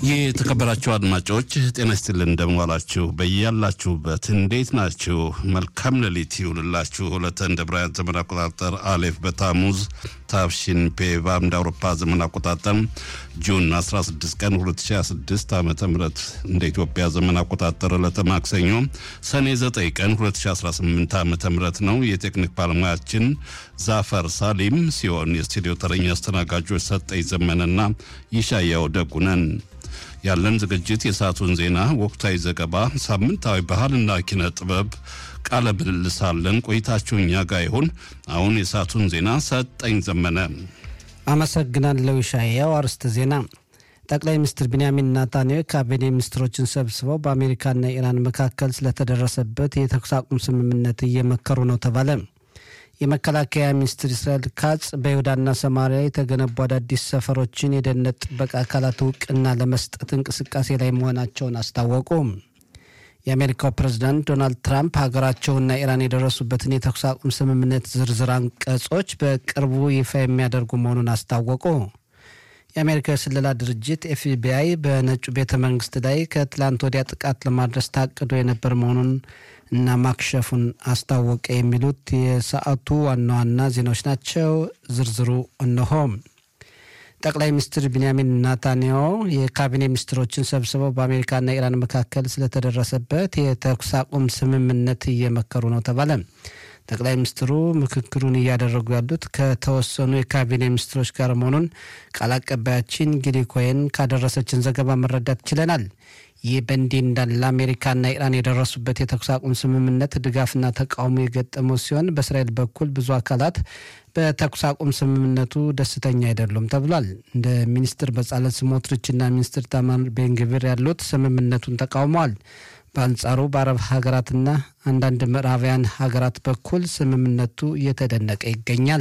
የተከበራችሁ አድማጮች ጤና ይስጥልን፣ እንደምዋላችሁ በያላችሁበት እንዴት ናችሁ? መልካም ሌሊት ይሁንላችሁ። ሁለተ እንደ ብራያን ዘመን አቆጣጠር አሌፍ በታሙዝ ታፍሺን ፔቫ እንደ አውሮፓ ዘመን አቆጣጠር ጁን 16 ቀን 2026 ዓ ም እንደ ኢትዮጵያ ዘመን አቆጣጠር ዕለተ ማክሰኞ ሰኔ 9 ቀን 2018 ዓ ም ነው። የቴክኒክ ባለሙያችን ዛፈር ሳሊም ሲሆን የስቱዲዮ ተረኛ አስተናጋጆች ሰጠኝ ዘመነና ይሻያው ደጉነን ያለን ዝግጅት የሰዓቱን ዜና፣ ወቅታዊ ዘገባ፣ ሳምንታዊ ባህልና ኪነ ጥበብ ቃለ ምልልስ አለን። ቆይታችሁ እኛ ጋር ይሁን። አሁን የሰዓቱን ዜና ሰጠኝ ዘመነ። አመሰግናለሁ ሻያው። አርዕስተ ዜና ጠቅላይ ሚኒስትር ቢንያሚን ናታንያሁ ካቢኔ ሚኒስትሮችን ሰብስበው በአሜሪካና ኢራን መካከል ስለተደረሰበት የተኩስ አቁም ስምምነት እየመከሩ ነው ተባለ። የመከላከያ ሚኒስትር እስራኤል ካጽ በይሁዳና ሰማሪያ የተገነቡ አዳዲስ ሰፈሮችን የደህንነት ጥበቃ አካላት እውቅና ለመስጠት እንቅስቃሴ ላይ መሆናቸውን አስታወቁ። የአሜሪካው ፕሬዝዳንት ዶናልድ ትራምፕ ሀገራቸውና ኢራን የደረሱበትን የተኩስ አቁም ስምምነት ዝርዝር አንቀጾች በቅርቡ ይፋ የሚያደርጉ መሆኑን አስታወቁ። የአሜሪካ የስለላ ድርጅት ኤፍቢአይ በነጩ ቤተ መንግስት ላይ ከትላንት ወዲያ ጥቃት ለማድረስ ታቅዶ የነበር መሆኑን እና ማክሸፉን አስታወቀ። የሚሉት የሰዓቱ ዋና ዋና ዜናዎች ናቸው። ዝርዝሩ እነሆ። ጠቅላይ ሚኒስትር ቢንያሚን ናታንያሁ የካቢኔ ሚኒስትሮችን ሰብስበው በአሜሪካና ኢራን መካከል ስለተደረሰበት የተኩስ አቁም ስምምነት እየመከሩ ነው ተባለ። ጠቅላይ ሚኒስትሩ ምክክሩን እያደረጉ ያሉት ከተወሰኑ የካቢኔ ሚኒስትሮች ጋር መሆኑን ቃል አቀባያችን ጊሊ ኮይን ካደረሰችን ዘገባ መረዳት ችለናል። ይህ በእንዲህ እንዳለ አሜሪካና ኢራን የደረሱበት የተኩስ አቁም ስምምነት ድጋፍና ተቃውሞ የገጠመው ሲሆን በእስራኤል በኩል ብዙ አካላት በተኩስ አቁም ስምምነቱ ደስተኛ አይደሉም ተብሏል። እንደ ሚኒስትር በጻለት ስሞትሪችና ሚኒስትር ታማር ቤንግቪር ያሉት ስምምነቱን ተቃውመዋል። በአንጻሩ በአረብ ሀገራትና አንዳንድ ምዕራባውያን ሀገራት በኩል ስምምነቱ እየተደነቀ ይገኛል።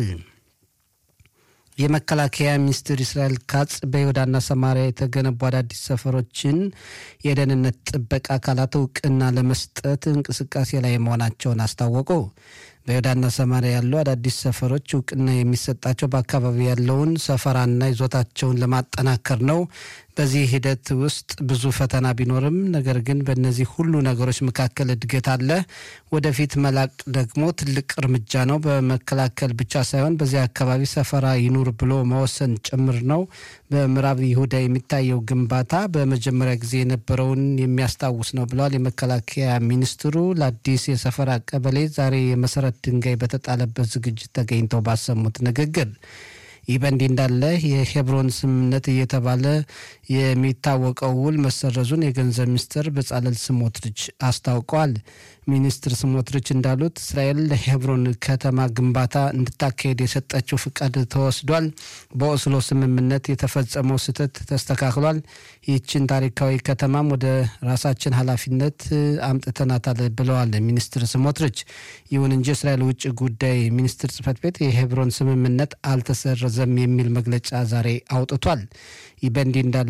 የመከላከያ ሚኒስትር እስራኤል ካጽ በይሁዳና ሰማሪያ የተገነቡ አዳዲስ ሰፈሮችን የደህንነት ጥበቃ አካላት እውቅና ለመስጠት እንቅስቃሴ ላይ መሆናቸውን አስታወቁ። በይሁዳና ሰማሪያ ያሉ አዳዲስ ሰፈሮች እውቅና የሚሰጣቸው በአካባቢ ያለውን ሰፈራና ይዞታቸውን ለማጠናከር ነው። በዚህ ሂደት ውስጥ ብዙ ፈተና ቢኖርም ነገር ግን በእነዚህ ሁሉ ነገሮች መካከል እድገት አለ። ወደፊት መላቅ ደግሞ ትልቅ እርምጃ ነው። በመከላከል ብቻ ሳይሆን በዚህ አካባቢ ሰፈራ ይኑር ብሎ መወሰን ጭምር ነው። በምዕራብ ይሁዳ የሚታየው ግንባታ በመጀመሪያ ጊዜ የነበረውን የሚያስታውስ ነው ብለዋል የመከላከያ ሚኒስትሩ ለአዲስ የሰፈራ ቀበሌ ዛሬ የመሰረት ድንጋይ በተጣለበት ዝግጅት ተገኝተው ባሰሙት ንግግር ይህ በእንዲህ እንዳለ የሄብሮን ስምምነት እየተባለ የሚታወቀው ውል መሰረዙን የገንዘብ ሚኒስትር በጻለል ስሞትሪች አስታውቀዋል። ሚኒስትር ስሞትሪች እንዳሉት እስራኤል ለሄብሮን ከተማ ግንባታ እንድታካሄድ የሰጠችው ፍቃድ ተወስዷል። በኦስሎ ስምምነት የተፈጸመው ስህተት ተስተካክሏል። ይህችን ታሪካዊ ከተማም ወደ ራሳችን ኃላፊነት አምጥተናታል ብለዋል ሚኒስትር ስሞትሪች። ይሁን እንጂ እስራኤል ውጭ ጉዳይ ሚኒስትር ጽህፈት ቤት የሄብሮን ስምምነት አልተሰረዘም የሚል መግለጫ ዛሬ አውጥቷል። ይህ በእንዲህ እንዳለ